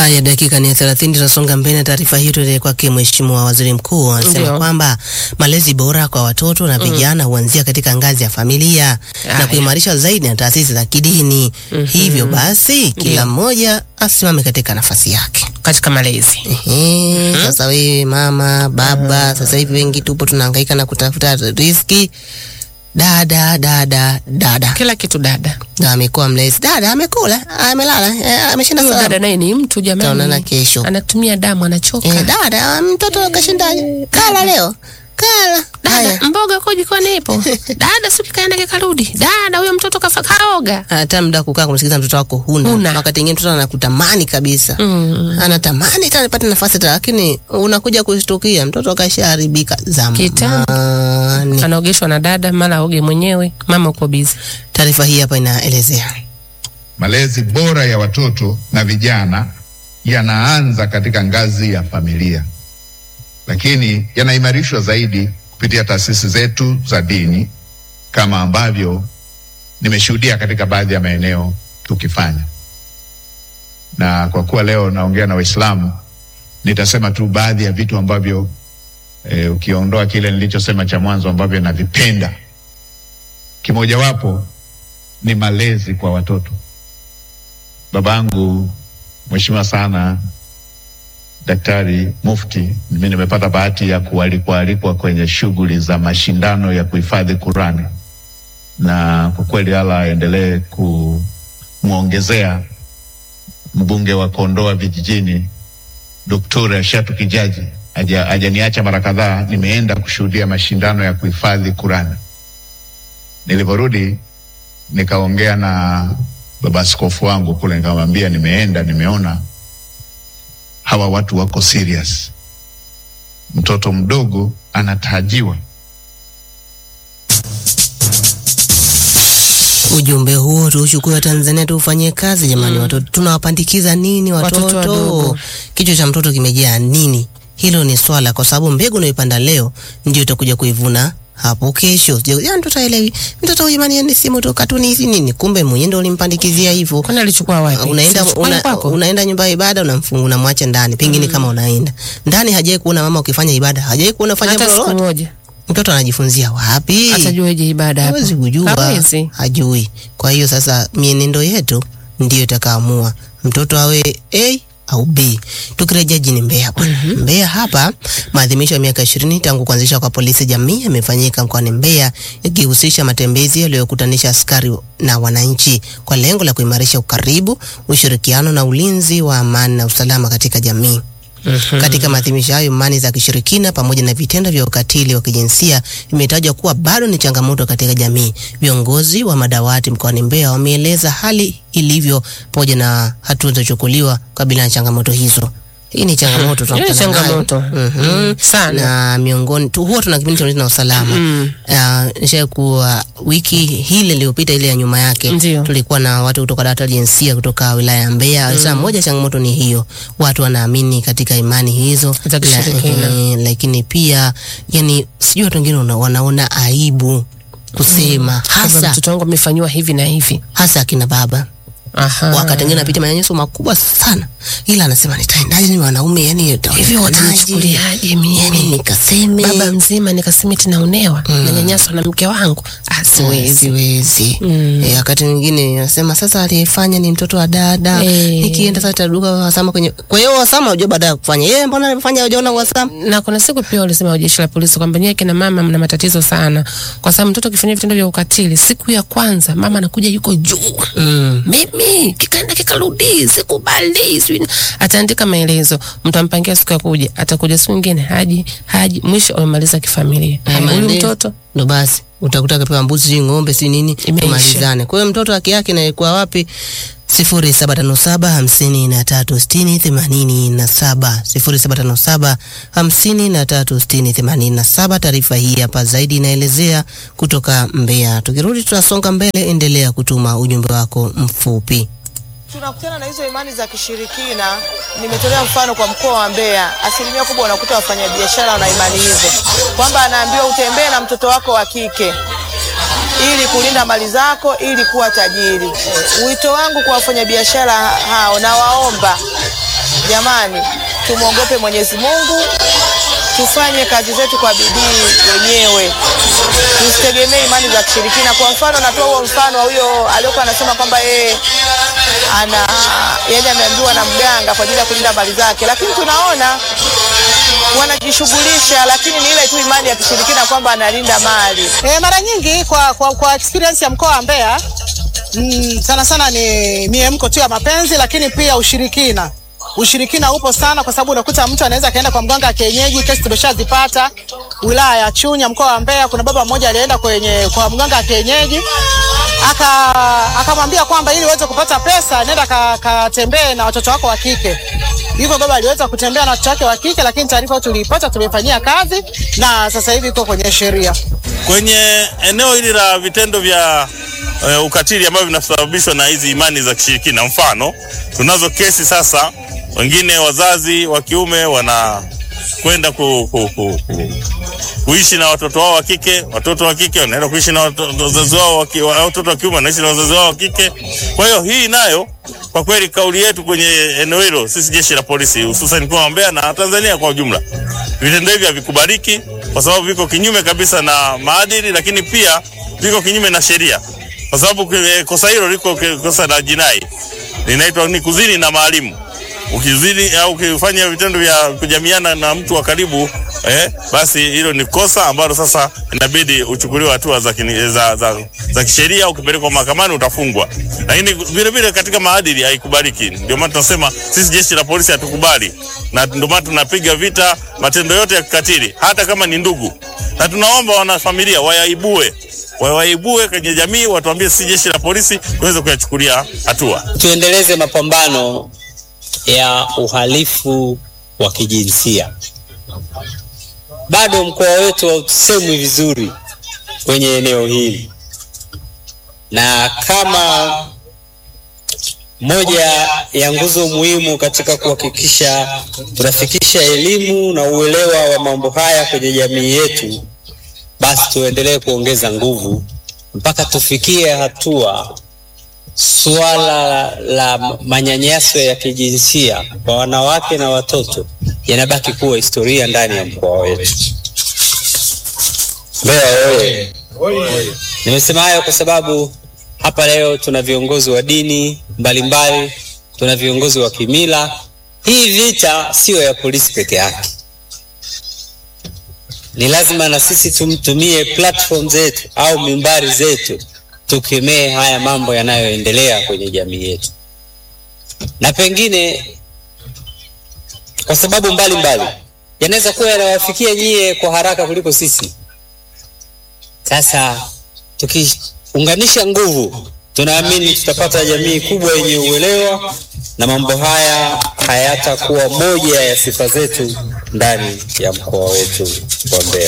Haya, dakika ni thelathini, tunasonga mbele na taarifa hiyo. Tuende kwake Mheshimiwa Waziri Mkuu anasema Ndio. kwamba malezi bora kwa watoto na vijana huanzia katika ngazi ya familia na Haya. kuimarishwa zaidi na taasisi za kidini. Hivyo basi kila mmoja asimame katika nafasi yake. katika malezi. Ehe, Sasa wewe mama, baba, sasa hivi wengi tupo tunahangaika na kutafuta riziki. Dada, dada, dada, Kila kitu dada. na amekuwa mlezi. Dada amekula, amelala, eh, ameshinda Huyo salama. dada naye ni mtu Tutaonana jamani. kesho. Anatumia damu anachoka. Eh, dada, mtoto kashindaje? Kala leo. Kala. Haya. Dada, mboga kwa jikoni ipo. Dada, siku kaenda kikarudi. Dada, huyo mtoto kafa kaoga. Hata muda kukaa kumsikiliza mtoto wako huna. Huna. Wakati mwingine mtoto anakutamani kabisa. Mm. Anatamani tena nipate nafasi tena, lakini unakuja kushtukia mtoto kashaharibika Kitambo. zamani. Anaogeshwa na dada, mara aoge mwenyewe, mama uko busy. Taarifa hii hapa inaelezea. Malezi bora ya watoto na vijana yanaanza katika ngazi ya familia, lakini yanaimarishwa zaidi kupitia taasisi zetu za dini kama ambavyo nimeshuhudia katika baadhi ya maeneo tukifanya. Na kwa kuwa leo naongea na Waislamu, nitasema tu baadhi ya vitu ambavyo e, ukiondoa kile nilichosema cha mwanzo ambavyo navipenda. Kimojawapo ni malezi kwa watoto. Babangu mheshimiwa sana Daktari Mufti, mimi nimepata bahati ya kualikwa alikwa kwenye shughuli za mashindano ya kuhifadhi Qurani, na kwa kweli Allah aendelee kumwongezea mbunge wa Kondoa vijijini Doktora Shatu Kijaji haja- hajaniacha mara kadhaa, nimeenda kushuhudia mashindano ya kuhifadhi Qurani. Nilivyorudi nikaongea na baba askofu wangu kule, nikamwambia nimeenda, nimeona hawa watu wako serious. Mtoto mdogo anatajiwa Ujumbe huo tuuchukue wa Tanzania tuufanyie kazi jamani. Watoto tunawapandikiza nini watoto? Watoto wadogo. Kichwa cha mtoto kimejaa nini? Hilo ni swala, kwa sababu mbegu unayoipanda leo ndio utakuja kuivuna hapo kesho. Sio yani, mtoto haelewi. Mtoto huyu jamani, ni simu tu, katuni hizi nini? Kumbe mwenyewe ndio ulimpandikizia hivyo. Kwani alichukua wapi? Unaenda Si chukwani una, kwako? unaenda nyumba ya ibada unamfunga unamwacha ndani, pengine kama unaenda ndani, hajai kuona mama ukifanya ibada, hajai kuona fanya hata jambo siku lolote. moja Mtoto anajifunzia wapi? atajueje ibada hapo? hawezi kujua, Hawezi. hajui. Kwa hiyo sasa mienendo yetu ndiyo itakaamua mtoto awe A au B. Tukirejea jijini Mbeya bwana. Mbeya hapa maadhimisho ya miaka ishirini tangu kuanzishwa kwa polisi jamii yamefanyika mkoani Mbeya yakihusisha matembezi yaliyokutanisha askari na wananchi kwa lengo la kuimarisha ukaribu, ushirikiano na ulinzi wa amani na usalama katika jamii. Katika maadhimisho hayo, imani za kishirikina pamoja na vitendo vya ukatili wa kijinsia vimetajwa kuwa bado ni changamoto katika jamii. Viongozi wa madawati mkoani Mbeya wameeleza hali ilivyo pamoja na hatua zilizochukuliwa kukabiliana na changamoto hizo. Hii ni changamoto Hiyo ni tunakutana nayo. changamoto. Mhm. Sana. na miongoni tu, huwa tuna kipindi cha ulinzi na usalama Mm. uh, nisha kuwa wiki hile iliyopita ile ya nyuma yake Ndio. tulikuwa na watu kutoka dawati la jinsia kutoka wilaya ya Mbeya. Sasa moja ya changamoto ni hiyo, watu wanaamini katika imani hizo Za kishirikina. eh, lakini pia yani, sijui watu wengine wana- wanaona aibu kusema Kwamba hasa mtoto wangu amefanyiwa hivi na hivi. hasa akina baba Aha. wakati mwingine anapitia manyanyaso makubwa sana, ila anasema nitaendaje? Ni wanaume yani, hivi itaonekanaje? watanichukuliaje mimi? yani nikaseme baba mzima nikasema eti naonewa na nyanyaswa na mke wangu Ah, siwezi siwezi. Mm. Eh, wakati mwingine anasema sasa aliyefanya ni mtoto wa dada Eh. nikienda sasa taduka wasama kwenye kwa hiyo wasama unajua baada ya kufanya yeye mbona alifanya hujaona wasama na kuna siku pia walisema wa jeshi la polisi kwamba nyie kina mama mna matatizo sana, kwa sababu mtoto akifanyia vitendo vya ukatili, siku ya kwanza mama anakuja yuko juu mm. mimi kikaenda kikarudi, sikubali, sijui- ataandika maelezo, mtampangia siku ya kuja, atakuja siku nyingine, haji haji, mwisho amemaliza kifamilia. Haya, Huyu Amaliza. mtoto ndo basi utakuta kapewa mbuzi si ng'ombe si nini Imeisha. tumalizane kwa hiyo mtoto haki yake inaikuwa wapi sifuri saba tano saba hamsini na tatu sitini themanini na saba sifuri saba tano saba hamsini na tatu sitini themanini na saba taarifa hii hapa zaidi inaelezea kutoka Mbeya tukirudi tunasonga mbele endelea kutuma ujumbe wako mfupi tunakutana na hizo imani za kishirikina. Nimetolea mfano kwa mkoa wa Mbeya, asilimia kubwa unakuta wafanyabiashara wana imani hizo, kwamba anaambiwa utembee na mtoto wako wa kike ili kulinda mali zako, ili kuwa tajiri. Wito wangu kwa wafanyabiashara hao, na waomba Jamani, tumwogope Mwenyezi Mungu, tufanye kazi zetu kwa bidii wenyewe, tusitegemee imani za kishirikina. Kwa mfano, natoa huo mfano wa huyo aliyokuwa anasema kwamba yeye ana yaani ameambiwa na mganga kwa ajili ya kulinda mali zake, lakini tunaona wanajishughulisha, lakini ni ile tu imani ya kishirikina kwamba analinda mali. E, mara nyingi kwa, kwa, kwa experience ya mkoa wa Mbeya mm, sana sana ni miemko tu ya mapenzi, lakini pia ushirikina. Ushirikina upo sana, kwa sababu unakuta mtu anaweza akaenda kwa mganga wa kienyeji. Kesi tumeshazipata wilaya ya Chunya, mkoa wa Mbeya. Kuna baba mmoja alienda kwenye kwa mganga wa kienyeji aka akamwambia kwamba ili uweze kupata pesa nenda ka- katembee na watoto wako wa kike. Hivyo baba aliweza kutembea na watoto wake wa kike, lakini taarifa tuliipata, tumefanyia kazi na sasa hivi iko kwenye sheria. kwenye eneo hili la vitendo vya uh, ukatili ambavyo vinasababishwa na hizi imani za kishirikina. Mfano, tunazo kesi sasa, wengine wazazi wa kiume wanakwenda ku, ku, ku, ku, kuishi na watoto wao wa kike, watoto wa kike wanaenda kuishi na watoto- wazazi wao wa ki- wa- watoto wa kiume wanaishi na wazazi wao wa kike. Kwa hiyo hii nayo kwa kweli, kauli yetu kwenye eneo hilo, sisi jeshi la polisi, hususan mkoa wa Mbeya na Tanzania kwa ujumla, vitendo hivi havikubaliki kwa sababu viko kinyume kabisa na maadili, lakini pia viko kinyume na sheria, kwa sababu eh, kosa hilo liko ki- kosa la jinai, linaitwa ni kuzini na maalimu ukizidi au ukifanya vitendo vya kujamiana na mtu wa karibu eh, basi hilo ni kosa ambalo sasa inabidi uchukuliwe hatua za, kini- za, za, za kisheria. Ukipelekwa mahakamani utafungwa, lakini vile vile katika maadili haikubaliki. Ndio maana tunasema sisi jeshi la polisi hatukubali, na ndio maana tunapiga vita matendo yote ya kikatili, hata kama ni ndugu, na tunaomba wanafamilia wayaibue wawaibue kwenye jamii, watuambie sisi jeshi la polisi tuweze kuyachukulia hatua. tuendeleze mapambano ya uhalifu wa kijinsia. Bado mkoa wetu hausemwi vizuri kwenye eneo hili, na kama moja ya nguzo muhimu katika kuhakikisha tunafikisha elimu na uelewa wa mambo haya kwenye jamii yetu, basi tuendelee kuongeza nguvu mpaka tufikie hatua suala la manyanyaso ya kijinsia kwa wanawake na watoto yanabaki kuwa historia ndani ya mkoa wetu. Mbeya oye! Nimesema hayo kwa sababu hapa leo tuna viongozi wa dini mbalimbali, tuna viongozi wa kimila. Hii vita siyo ya polisi peke yake, ni lazima na sisi tumtumie platform zetu au mimbari zetu tukemee haya mambo yanayoendelea kwenye jamii yetu, na pengine kwa sababu mbalimbali yanaweza kuwa yanawafikia nyie kwa haraka kuliko sisi. Sasa tukiunganisha nguvu, tunaamini tutapata jamii kubwa yenye uelewa, na mambo haya hayatakuwa moja ya sifa zetu ndani ya mkoa wetu wa Mbeya.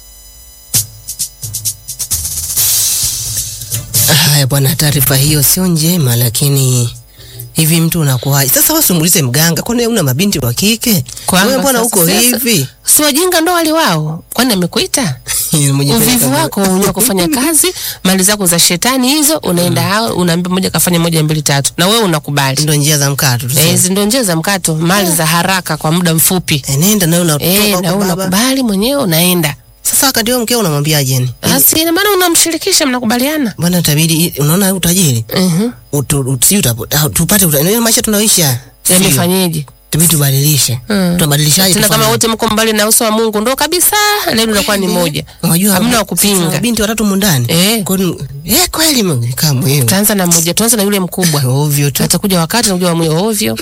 Haya bwana, taarifa hiyo sio njema, lakini hivi mtu unakuwaje sasa? Wewe simulize mganga, kwani wewe una mabinti wa kike? Kwamba Wewe mbona sasa- uko sasa- hivi? si wajinga ndo wali wao, kwani amekuita Umejipeleka uvivu mbele. wako unajua kufanya kazi, mali zako za shetani hizo, unaenda hao unaambia moja kafanya moja mbili tatu, na wewe unakubali. Ndo njia za mkato Eh, tuseme. hizi ndo njia za mkato, mali za haraka kwa muda mfupi. Eh, nenda na wewe unatoka Eh, huko na wewe baba. unakubali mwenyewe unaenda. Sasa wakati huo mkeo unamwambiaje ni? Basi ina maana unamshirikisha, mnakubaliana. Bwana tabidi unaona utajiri. Mhm. Utu, utu, si utapo- ah, tupate uta- ndio maisha tunaoishi. haya. Sio. Yamefanyeje? Tubidi tubadilishe. Mm. Tunabadilishaje? Tena kama tufanye? wote mko mbali na uso wa Mungu ndo kabisa, leo unakuwa ni moja. Unajua Hamna wa sasa kupinga. Binti watatu mundani. Eh. Kwani eh kweli Mungu kama wewe. Tuanza na mmoja, tuanza na yule mkubwa. Ovyo tu. Atakuja wakati unakuja wa mwe ovyo.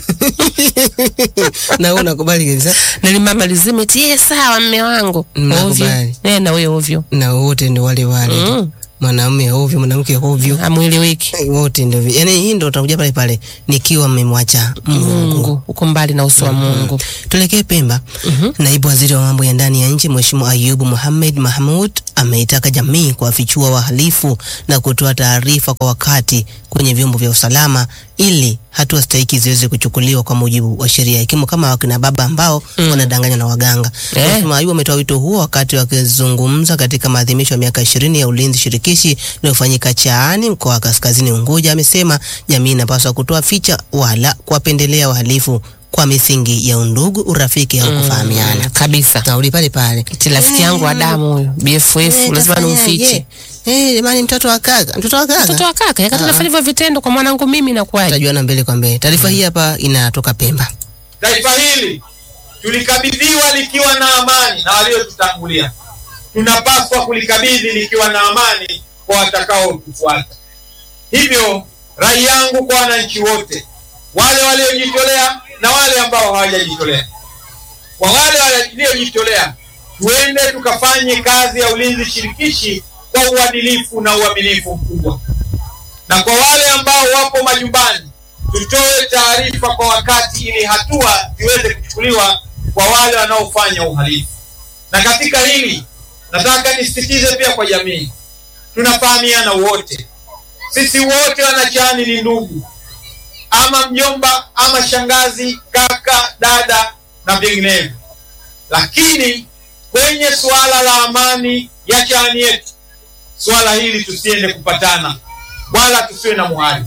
Na wewe unakubali kabisa. Na limama lizime tie sawa mme wangu. Ovyo. Nakubali. Eh, na wewe ovyo. Na wote ndio wale wale. tu. Mm. Mwanamume ovyo, mwanamke ovyo. Amueleweki. Eh, wote ndio vi- yaani hii ndio utakuja pale pale nikiwa mmemwacha Mungu. Mungu uko mbali na uso wa Mungu. Tuelekee Pemba. Naibu waziri wa mambo ya ndani ya nchi Mheshimiwa Ayubu Mohamed Mahmud ameitaka jamii kuwafichua wahalifu na kutoa taarifa kwa wakati kwenye vyombo vya usalama ili hatua stahiki ziweze kuchukuliwa kwa mujibu wa sheria, ikiwemo kama wakina baba ambao wanadanganywa na waganga. Eh. Mheshimiwa Ayubu ametoa wito huo wakati wakizungumza katika maadhimisho ya miaka ishirini ya ulinzi shirikishi iliyofanyika Chaani, mkoa wa Kaskazini Unguja. Amesema jamii inapaswa kutoa ficha wala kuwapendelea wahalifu kwa misingi ya undugu, urafiki au kufahamiana. kabisa Nauli pale pale. ti rafiki yangu wa damu huyo BFF Eh, lazima tafanyaje? nimfiche Eh, jamani mtoto wa kaka, mtoto wa kaka. mtoto wa kaka yakati nafanya hivyo vitendo kwa mwanangu mimi nakuaje Tutajuana mbele kwa mbele. Taarifa hii hapa inatoka Pemba. Taifa hili tulikabidhiwa likiwa na amani na waliotutangulia, tunapaswa kulikabidhi likiwa na amani kwa watakaotufuata. Hivyo rai yangu kwa wananchi wote, wale waliojitolea na wale ambao hawajajitolea, kwa wale waliojitolea, tuende tukafanye kazi ya ulinzi shirikishi kwa uadilifu na uaminifu mkubwa, na kwa wale ambao wapo majumbani tutoe taarifa kwa wakati ili hatua ziweze kuchukuliwa kwa wale wanaofanya uhalifu. Na katika hili nataka nisisitize pia kwa jamii, tunafahamiana wote, sisi wote wanachani ni ndugu, ama mjomba ama shangazi, kaka, dada na vinginevyo, lakini kwenye suala la amani ya chani yetu, suala hili tusiende kupatana wala tusiwe na muhali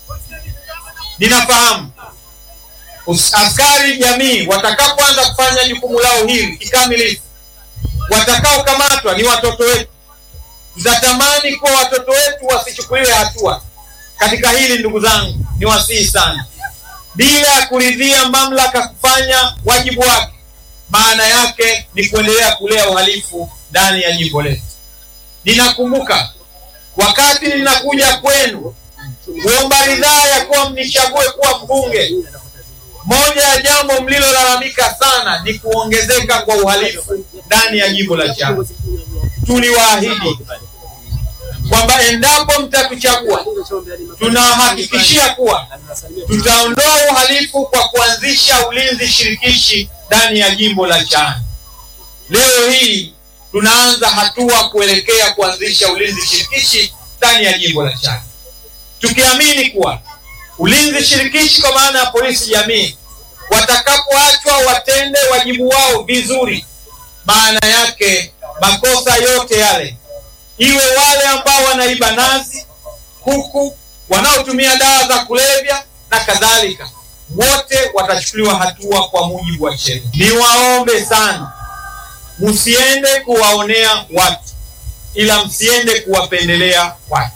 ninafahamu us- askari jamii watakapoanza kufanya jukumu lao hili kikamilifu, watakaokamatwa ni watoto wetu. Tutatamani kuwa watoto wetu wasichukuliwe hatua katika hili. Ndugu zangu, ni wasihi sana, bila ya kuridhia mamlaka kufanya wajibu wake, maana yake ni kuendelea kulea uhalifu ndani ya jimbo letu. Ninakumbuka wakati ninakuja kwenu kuomba ridhaa ya kuwa mnichague kuwa mbunge, moja ya jambo mlilolalamika sana ni kuongezeka kwa uhalifu ndani ya jimbo la Chato. Tuliwaahidi kwamba endapo mtatuchagua, tunawahakikishia kuwa tutaondoa uhalifu kwa kuanzisha ulinzi shirikishi ndani ya jimbo la Chato. Leo hii tunaanza hatua kuelekea kuanzisha ulinzi shirikishi ndani ya jimbo la Chato tukiamini kuwa ulinzi shirikishi kwa maana ya polisi jamii watakapoachwa watende wajibu wao vizuri, maana yake makosa yote yale, iwe wale ambao wanaiba nazi, kuku, wanaotumia dawa za kulevya na kadhalika, wote watachukuliwa hatua kwa mujibu wa sheria. Niwaombe sana, msiende kuwaonea watu, ila msiende kuwapendelea watu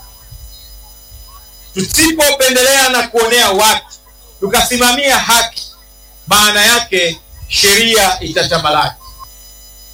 tusipopendelea na kuonea watu tukasimamia haki, maana yake sheria itatamalaki.